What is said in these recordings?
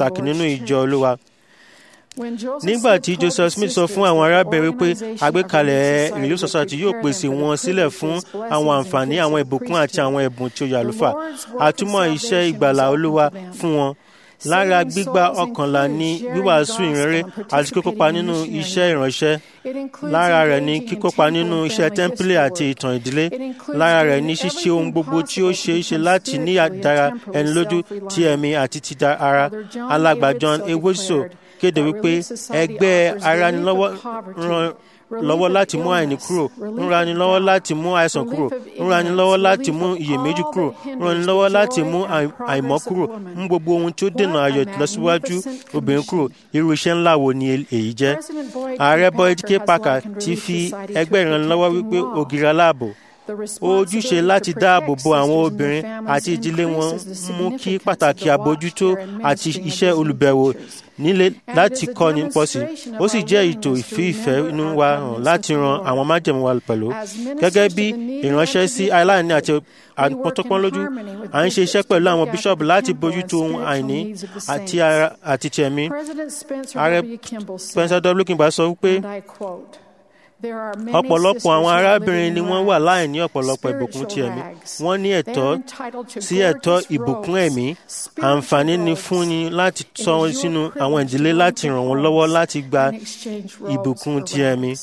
pàtàkì nínú ìjọ olúwa When Joseph nígbà Smith tí told joseph his smith sọ fún sisters àwọn that the arábìnrin pé organization of the àgbékalẹ̀ Relief relief society yóò prepared pèsè them for wọn the sílẹ̀ fún privileges, àwọn blessings, àǹfààní and àwọn gifts of ìbùkún àti priesthood. àwọn ẹ̀bùn tí ó yẹ The àlùfáà Lord's work of àtúmọ̀ iṣẹ́ salvation ìgbàlà was open olúwa to them. fún wọn lára gbígba ọkànlá ní wíwàásù ìrere àti kíkópa nínú iṣẹ́ ìránṣẹ́ lára rẹ̀ ní kíkópa nínú iṣẹ́ tẹ́ḿpìlì àti ìtàn ìdílé lára rẹ̀ ní ṣíṣe ohun gbogbo tí ó ṣe é ṣe láti ní àdára ẹni lójú ti ẹ̀mí àti ti ara alàgbà John ewoso kéde wípé ẹgbẹ́ aranilọ́wọ́ ran lọ́wọ́ láti mú àìní kúrò ń rani lọ́wọ́ láti mú àìsàn kúrò ń rani lọ́wọ́ láti mú iyèméjì kúrò ń rani lọ́wọ́ láti mú àìmọ́ kúrò ń gbogbo ohun tí ó dènà ayọ̀ lọ́síwájú obìnrin kúrò irú iṣẹ́ ńlá wo ni èyí jẹ́. ààrẹ Boyd K. Parker ti fi ẹgbẹ́ ìrànlọ́wọ́ wípé ògiri aláàbò ojúṣe láti dáàbò bo àwọn obìnrin àti ìdílé wọn mú kí pàtàkì àbójútó àti iṣẹ́ olùbẹ̀wò nílé láti kọ́ni pọ̀ sí ó sì jẹ́ ètò ìfi ìfẹ́ inú wa hàn láti ran àwọn májẹ̀mú wa pẹ̀lú gẹ́gẹ́ bí ìránṣẹ́ sí aláìní àti àpọ́tọ́pọ́n lójú à ń ṣe iṣẹ́ pẹ̀lú àwọn bíṣọ̀bù láti bójútó ohun àìní àti ara àti tẹ̀mí ààrẹ Spencer W. Kimball sọ wípé ọ̀pọ̀lọpọ̀ àwọn arábìnrin ni wọ́n wà láìní ọ̀pọ̀lọpọ̀ ìbùkún ti ẹ̀mí wọ́n ní ẹ̀tọ́ sí ẹ̀tọ́ ìbùkún ẹ̀mí àǹfààní ni fúnni láti tọ́ wọn sínú àwọn ìdílé láti ràn wọ́n lọ́wọ́ láti gba ìbùkún ti ẹ̀mí.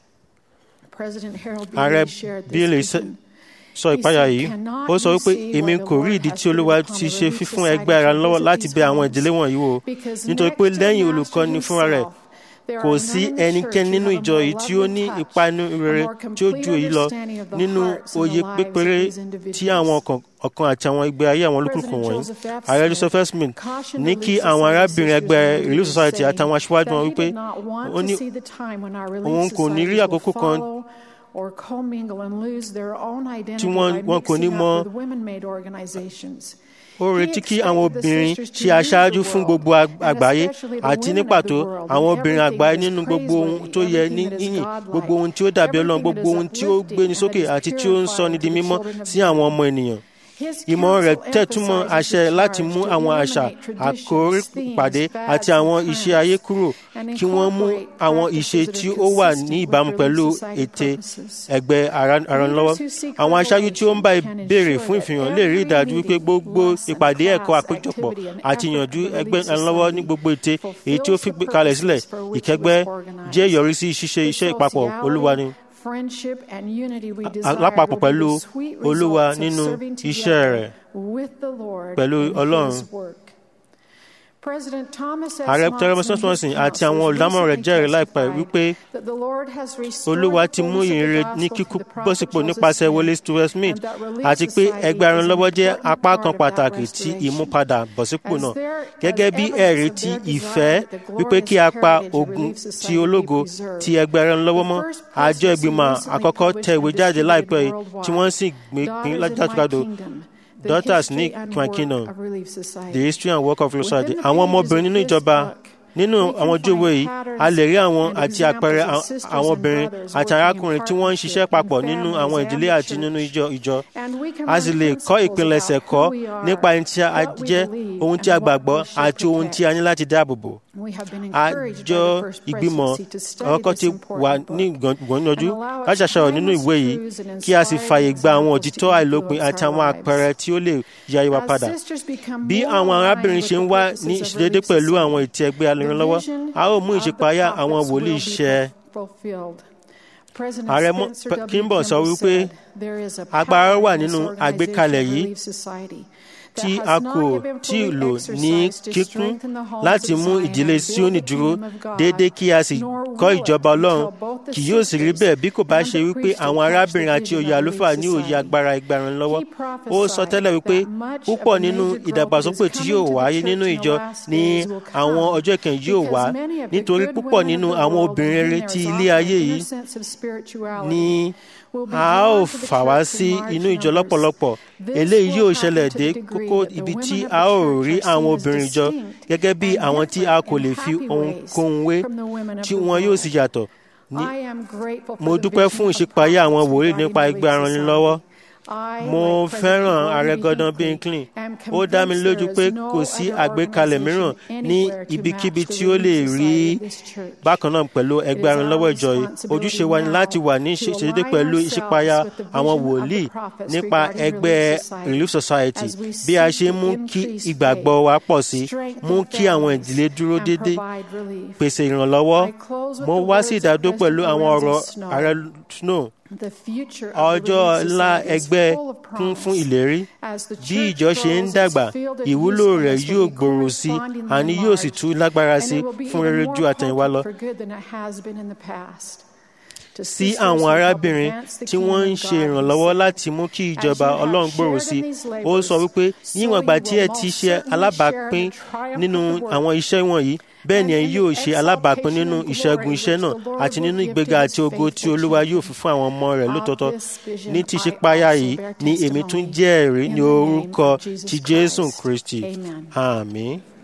ààrẹ Bailey sọ ìpayà yìí ó sọ wípé èmi kò rí ìdí tí olúwa ti ṣe fífún ẹgbẹ́ ara lọ́wọ́ láti bẹ àwọn ìdílé wọ̀nyí wò nítorí pé lẹ́yìn olùkọ́ni fúnra rẹ̀ kò sí ẹnikẹ́ni nínú ìjọ yìí tí ó ní ìpanu rere tí ó ju èyí lọ nínú òye pépéré tí àwọn ọ̀kan àti àwọn ìgbé ayé àwọn olúkúlùkù wọ̀nyí. ààrẹ Joseph Smith ní kí àwọn arábìnrin ẹgbẹ́ Relief Society àtàwọn aṣíwájú wọn wípé ó ní òun kò ní rí àkókò kan tí wọn kò ní mọ ó retí kí àwọn obìnrin ṣe aṣáájú fún gbogbo àgbáyé àti ní pàtó àwọn obìnrin àgbáyé nínú gbogbo ohun tó yẹ ní yìnyín gbogbo ohun tí ó dàbí ọlọ́run gbogbo ohun tí ó gbéni sókè àti tí ó ń sọni di mímọ́ sí àwọn ọmọ ènìyàn ìmọ̀ rẹ̀ tẹ̀túmọ̀ àṣẹ láti mú àwọn àṣà àkórí pàdé àti àwọn ìṣe ayé kúrò kí wọ́n mú àwọn ìṣe tí ó wà ní ìbámu pẹ̀lú ète ẹgbẹ́ aranlọ́wọ́. àwọn aṣáájú tí ó ń bá ìbéèrè fún ìfihàn lè rí ìdájú wípé gbogbo ìpàdé ẹ̀kọ́ àpéjọpọ̀ àti ìyànjú ẹgbẹ́ aranlọ́wọ́ ní gbogbo ète èyí tí ó fi kalẹ̀ sílẹ̀ ìkẹgbẹ́ jẹ́ ìyọrísí ṣíṣe iṣẹ́ ìpapọ̀ olúwa ni lápapọ̀ pẹ̀lú olúwa nínú iṣẹ́ rẹ̀ pẹ̀lú ọlọ́run. Ààrẹ Thomas Johnson àti àwọn olùdámọ̀ràn rẹ̀ jẹ́rìí láìpẹ́ wípé Olúwa ti mú ìrere ní kíkún bọ́sípò nípasẹ̀ Wọlé Stewart Smith àti pé ẹgbẹ́ aranlọ́wọ́ jẹ́ apá kan pàtàkì ti ìmúpadà bọ́sípò náà gẹ́gẹ́ bí ẹ̀rí ti ìfẹ́ wípé kí a pa ogun ti ológo ti ẹgbẹ́ aranlọ́wọ́ mọ́ àjọ ìgbìmọ̀ àkọ́kọ́ tẹ ìwé jáde láìpẹ́ yìí tí wọ́n sì gbé pín lájàdúgbàdo daughters ní Kingdom the history and work of society àwọn ọmọbìnrin nínú ìjọba nínú àwọn ojú ìwé yìí a lè rí àwọn àti àpẹẹrẹ àwọn obìnrin àti arákùnrin tí wọ́n ń ṣiṣẹ́ papọ̀ nínú àwọn ìdílé àti nínú ìjọ ìjọ a sì lè kọ́ ìpilẹ̀ṣẹ̀ kọ́ nípa ẹni tí a jẹ́ ohun tí a gbàgbọ́ àti ohun tí a ní láti dáàbò bò àjọ ìgbìmọ̀ ọkọ̀ ti wà ní ìgbọ̀nyànjú láti ṣàṣàrò nínú ìwé yìí kí a sì fààyè gba àwọn òtítọ́ àìlópin àti àwọn àpẹẹrẹ tí ó lè yá ìwà padà bí àwọn arábìnrin ṣe ń wá ní ìṣedédé pẹ̀lú àwọn ètò ẹgbẹ́ alẹ́rànlọ́wọ́ a ó mú ìṣípayá àwọn wòlíì ṣẹ ààrẹ Kimball sọ wípé agbára wà nínú àgbékalẹ̀ yìí tí a kò tí ì lò ní kíkún láti mú ìdílé Síónì dúró déédéé kí a sì kọ́ ìjọba Ọlọ́run kì yóò sì rí bẹ́ẹ̀ bí kò bá ṣe wípé àwọn arábìnrin àti òye àlùfáà ní òye agbára ìgbàràn lọ́wọ́ ó sọ tẹ́lẹ̀ wípé púpọ̀ nínú ìdàgbàsókè tí yóò wáyé nínú ìjọ ní àwọn ọjọ́ ìkẹyìn yóò wá nítorí púpọ̀ nínú àwọn obìnrin rere ti ilé ayé yìí ní a ó fà wá sí inú ìjọ lọ́pọ̀lọpọ̀ eléyìí yóò ṣẹlẹ̀ dé kókó ibi tí a ó rí àwọn obìnrin jọ gẹ́gẹ́ bí àwọn tí a kò lè fi ohunkóhun wé tí wọn yóò sì yàtọ̀. mo dúpẹ́ fún ìṣípayá àwọn wòlíì nípa ẹgbẹ́ aranilọ́wọ́ mo fẹ́ràn ààrẹ Gordon B. Hinckley ó dá mi lójú pé kò sí àgbékalẹ̀ mìíràn ní ibikíbi tí ó lè rí bákan náà pẹ̀lú ẹgbẹ́ arìnlọ́wọ́ ìjọ yìí ojúṣe wa ni láti wà ní ìṣèdédé pẹ̀lú ìṣípayá àwọn wòlíì nípa ẹgbẹ́ Relief Society bí a ṣe mú kí ìgbàgbọ́ wa pọ̀ sí mú kí àwọn ìdílé dúró déédéé pèsè ìrànlọ́wọ́ mo wá sí ìdádó pẹ̀lú àwọn ọ̀rọ̀ ààrẹ Snow ọjọ́ ńlá ẹgbẹ́ kún fún ìlérí bí ìjọ ṣe ń dàgbà ìwúlò rẹ̀ yóò gbòòrò sí àní yóò sì tún lágbára sí fún rere ju àtẹ̀yìnwá lọ sí àwọn arábìnrin tí wọ́n ń ṣe ìrànlọ́wọ́ láti mú kí ìjọba ọlọ́run gbòòrò sí ó sọ wípé níwọ̀n ìgbà tí ẹ ti ṣe alábàápín nínú àwọn iṣẹ́ wọ̀nyí bẹ́ẹ̀ ni ẹ yóò ṣe alábàápín nínú ìṣẹ́gun iṣẹ́ náà àti nínú ìgbéga àti ògo tí olúwa yóò fi fún àwọn ọmọ rẹ̀ lótọ́tọ́ ní ti ṣípayá yìí ni èmi tún jẹ́rìí ní orúkọ ti jésù kristi àmín.